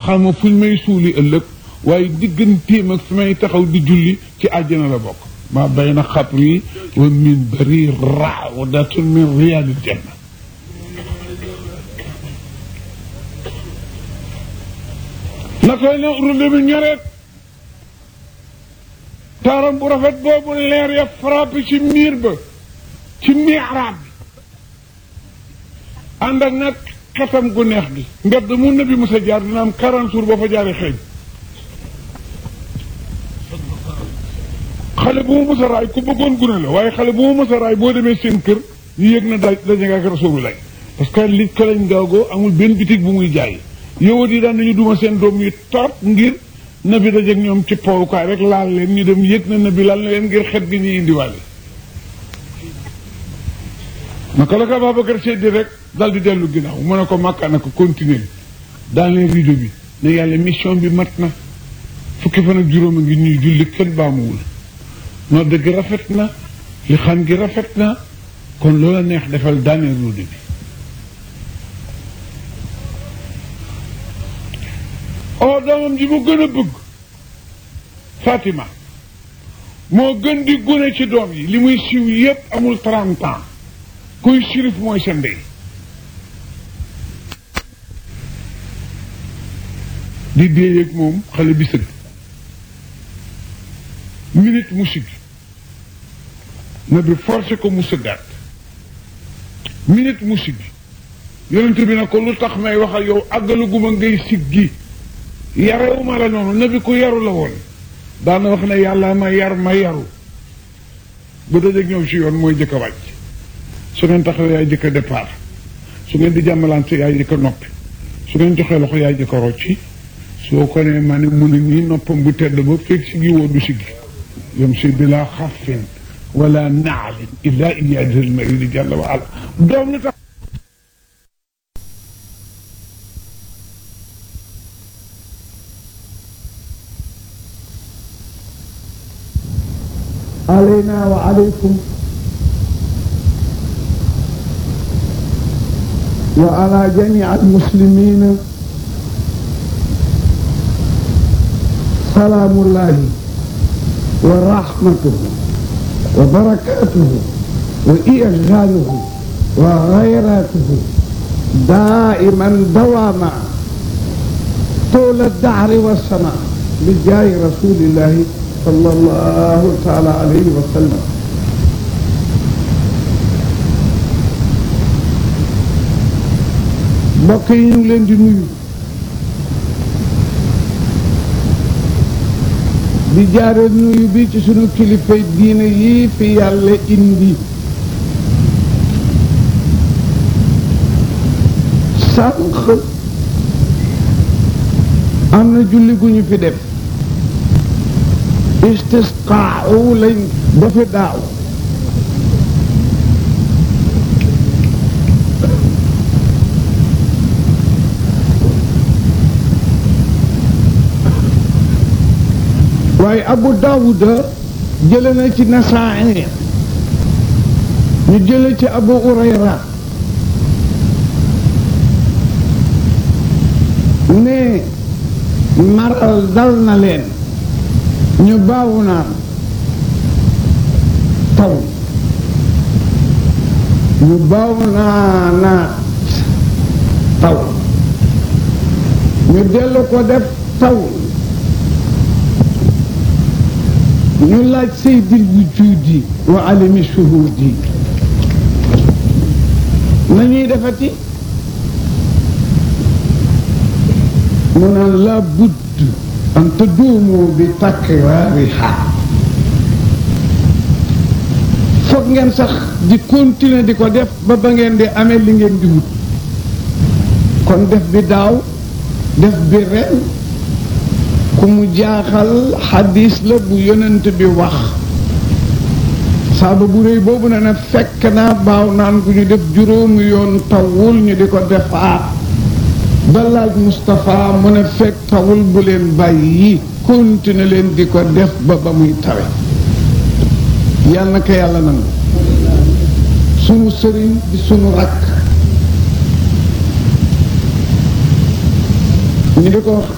xama fuñ may suuli ëllëg waaye digganteem ak fi may taxaw di julli ci àjjana la bokk ma bayna xabri wa min bari rawdatun min riyaadil janna na koy ne urule bi ñoreet taaram bu rafet boobu leer ya frappé ci miir ba ci miiraab bi ànd ak nag xetam gu neex gi mbedd mu nabi mos a jaar dina am quarante jours boo fa jaaree xeeñ xale bu mu mos a raay ku bëggoon gune la waaye xale bu mu mos a raay boo demee seen kër ñu yëg na daaj daje nga ak Rasulullah parce que li kalañ gaagoo amul benn bitig bu muy jaay yowat yi daan nañu duma seen doom yi torop ngir nabi dajeeg ñoom ci powukaay rek laal leen ñu dem yëg na nabi laal na leen ngir xet gi ñuy indiwaale naka la ko Babacar seddi rek dal di dellu ginnaaw mu ne ko màkka na ko continuer dans les rideaux bi ne yàlla mission bi mat na fukki fan ak juróom a ngi ñuy julli kenn baamuwul noo dëgg rafet na li xam gi rafet na kon loola neex defal daaneel rideau bi oo doomam ji mu gën a bëgg Fatima moo gën di gune ci doom yi li muy siiw yépp amul trente ans kuy sirif mooy sa ndey di déeyeeg moom xale bi sëgg minute mu sigg na bi forcé ko mu sëggaat minute mu sigg yonent bi na ko lu tax may wax ak yow àggaluguma ngay siggi yarewuma la noonu nabi ku yaru la woon daana wax ne yàlla ma yar ma yaru bu dajeeg ñoom si yoon mooy jëkk a wàcc su ngeen taxawee yaay jëkk a départ su ngeen di jàmmalante yaay jëkk a noppi su ngeen joxee loxo yaay jëkk a rocci soo ko nee ma ne mu ne nii noppam bu tedd ba fekk siggi woo du siggi yom si bila xaffin wala naalin illa iyaadil maridi jàlla wa ala doom lu tax علينا وعليكم وعلى جميع المسلمين سلام الله ورحمته وبركاته وإيجاده وغيراته دائما دواما طول الدهر والسماء بجاه رسول الله صلى الله تعالى عليه وسلم mbokk yi ñu ngi leen di nuyu di jaare nuyu bi ci sunu kilifa diine yi fi yàlla indi sànq am na julli gu ñu fi def istisqaaw lañ dafa daaw waaye abu daawuda jële na ci nasaa'i ñu jële ci abu urayra ne maral dal na leen ñu baawu naan taw ñu baawu naa naat taw ñu dellu ko def taw ñu laaj saydil wujudi wa alimi shuhudi nañuy defati mu naan la budd an taduumu bi takraariha foog ngeen sax di continuer di ko def ba ba ngeen di amee li ngeen di wut kon def bi daaw def bi ren ku mu jaaxal xadis la bu yonent bi wax saaba bu réy boobu ne na fekk naa baaw naan gu ñu def juróomi yoon tawul ñu di ko defaat ba laaj Moustapha mu ne fekk tawul bu leen bàyyi continuer leen di ko def ba ba muy tawe yàlla na ko yàlla nangu sunu sëriñ di sunu rakk ñu di ko